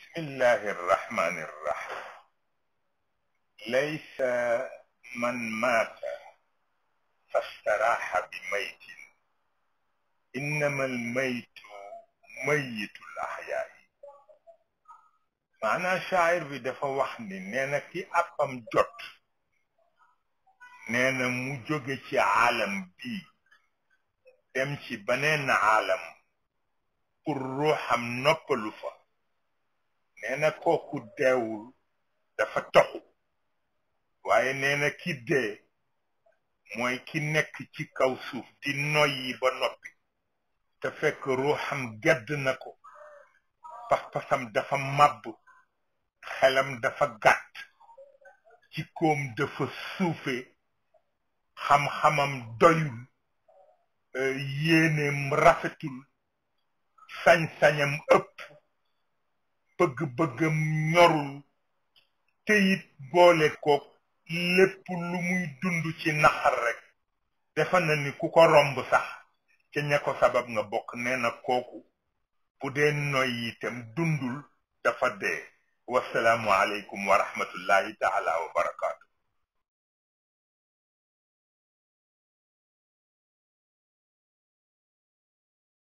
الله الرحمن الرحيم ليس من مات فاستراح بميت إنما الميت ميت الأحياء maanaa shaayir bi dafa wax ni nee na ki àppam jot nee na mu jóge ci aalam bii dem ci beneen aalam pour ruuxam noppalu fa nee na kooku deewul dafa toxu waaye nee na ki dee mooy ki nekk ci kaw suuf di noyyi ba noppi te fekk ruuxam gedd na ko pas-pasam dafa màbb xelam dafa gàtt ci koom dafa suufe xam-xamam doyul yéeneem rafetul sañ-sañam ëpp bëgg-bëggam ñorul te it boole koog lépp lu muy dund ci naxar rek defa na ni ku ko romb sax ca ña ko sabab nga bokk nee na kooku bu dee noy itam dundul dafa dee wasalaamu aleykum wa rahmatullahi taala wa barakaatu